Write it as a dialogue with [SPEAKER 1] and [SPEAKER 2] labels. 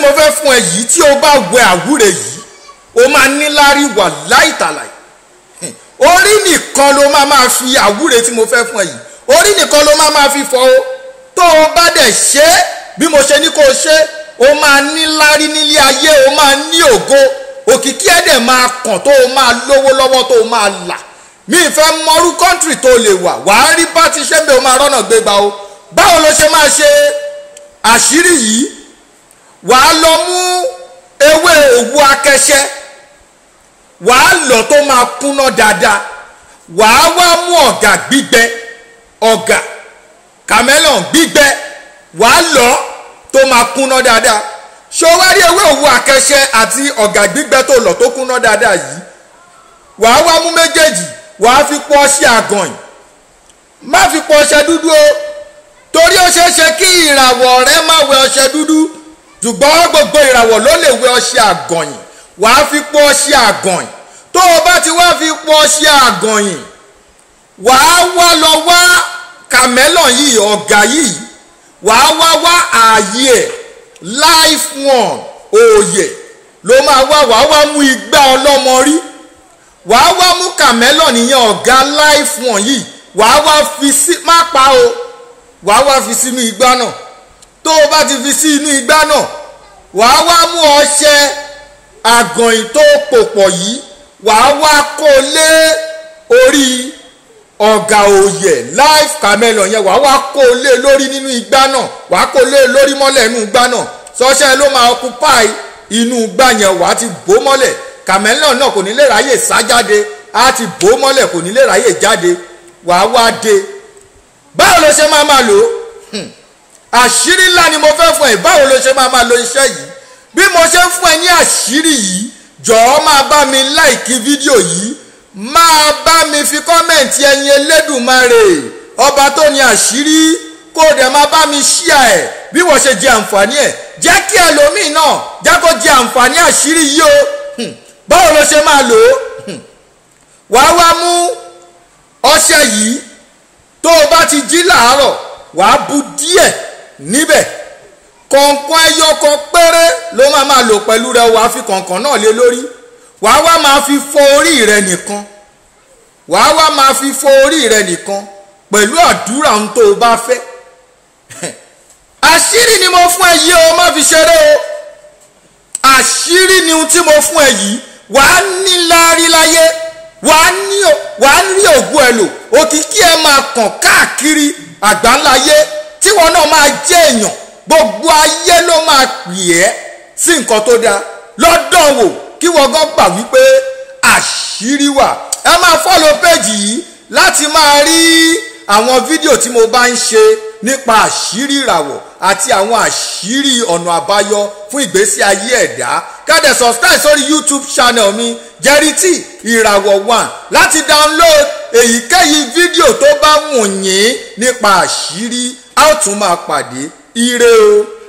[SPEAKER 1] mo fẹ́ fún ẹ yìí tí o bá wẹ àwúre yìí o máa níláárí wà láìtàláì orí nìkan ló máa máa fi àwúre tí mo fẹ́ fún ẹ yìí orí nìkan ló máa máa fi fọ o tó o bá dẹ̀ ṣe é bí mo ṣe ní kó o ṣe o máa níláárí nílé ayé o máa ní ògo òkìkí ẹ̀ dẹ̀ máa kàn tó o máa lówó lọ́wọ́ tó o máa là mi ìfẹ́ mọ́rú kọ́ńtírì tó lè wà wàá rí bá ti ṣe ń bẹ o máa rọ́nà gbégbá o báwo ló ṣe máa ṣe àṣírí yìí wàá lọ mú ewé òwú akẹṣẹ wàá lọ tó máa kúnná dáadáa wàá wá mú ọ̀gà gbígbẹ ọ̀gà kàmẹ́lọ̀n gbígbẹ wàá lọ tó máa kúnná dáadáa ṣọwárí ewé òwú akẹṣẹ àti ọ̀gà gbígbẹ tó lọ tó kúnná dáadáa yìí wàá wá mú méjèèjì wàá fi pọ ọṣẹ àgànyìn má fi pọ ọṣẹ dúdú o torí ó ṣeé ṣe kí ìràwọ̀ rẹ má wẹ ọṣẹ dúdú ṣùgbọ́n gbogbo ìràwọ̀ ló lè wẹ ọṣẹ àgànyìn wàá fi pọ ọṣẹ àgànyìn tó o bá ti wá fi pọ ọṣẹ àgànyìn wàá wá lọ wá kàmẹ́lọ̀ yìí ọ̀gá yìí wàá wá wá ààyè ẹ̀ life one òòyè ló máa wá wàá wá mú igbá ọlọ́mọ rí wàá wá mú kàmẹ́lọ̀ nìyẹn ọ̀gá life one yìí wàá wá fi sí má pa o wàá wá fi sínú igbá náà tó o bá ti fi sí inú igbá náà wàá wá mú ọṣẹ àgànyìn tó pò pọ̀ yìí wàá wá kó lé orí ọ̀gà òòyẹ̀ life camelo yẹn wàá wá kó lé lórí nínú igbá náà wàá kó lé lórí mọ́lẹ̀ inú igbá náà sọ́ṣẹ́ ló máa occupy inú igbá yẹn wàá ti bò mọ́lẹ̀ camelo náà kò ní lè ráyè sá jáde á ti bò mọ́lẹ̀ kò ní lè ráyè jáde wàá wá dé báwo ló ṣe máa máa lò ó àṣírí ńlá ni mo fẹ́ fún ẹ báwo ló ṣe máa máa lo iṣẹ́ yìí bí mo ṣe ń fún ẹ ní àṣírí yìí jọ̀ọ́ máa bá mi láìkí fídíò yìí máa bá mi fi kọ́mẹ̀ntì ẹyin elédùnmarè ọba tó ní àṣírí kó dẹ̀ máa bá mi ṣíà ẹ̀ bí wọ́n ṣe jẹ àǹfààní ẹ̀ jẹ́ kí ẹlòmíì náà jẹ́ kó jẹ àǹfààní àṣírí yìí o báwo ló ṣe máa lò ó wàá wá mú ọṣẹ yìí tó o bá ti jí làárọ̀ wàá bu díẹ̀ níbẹ̀ kọ̀ọ̀kan ẹyọ kan péré ló máa máa lò pẹ̀lú rẹ wàá fi kọ̀ọ̀kan náà lé lórí wàá wá máa fi fọ orí rẹ nìkan wàá wá máa fi fọ orí rẹ nìkan pẹ̀lú àdúrà ohun tó o bá fẹ́ àṣírí ni mo fún ẹ yìí o má fi ṣeré o àṣírí ni ohun tí mo fún ẹ yìí wàá ní láárí láyé wàá ní wàá rí ògùn ẹ lò òkìkí ẹ máa kàn káàkiri àgbáńláyé tí wọn náà máa jẹ èèyàn gbogbo ayé ló máa pè ẹ́ sí nǹkan tó dáa lọ́dọ̀ wò kí wọ́n gan gbà wípé àṣírí wà ẹ máa fọ́lọ̀ péjì yìí láti máa rí àwọn fídíò tí mo bá ń ṣe nípa àṣírí ìràwọ̀ àti àwọn àṣírí ọ̀nà àbáyọ fún ìgbésí ayé ẹ̀dá kẹ́dẹ̀ subscribe sórí youtube channel mi jẹ́rìtì ìràwọ̀ one láti download èyíkéyìí fídíò tó bá wù yín nípa àṣírí a ó tún máa pàdé ire o.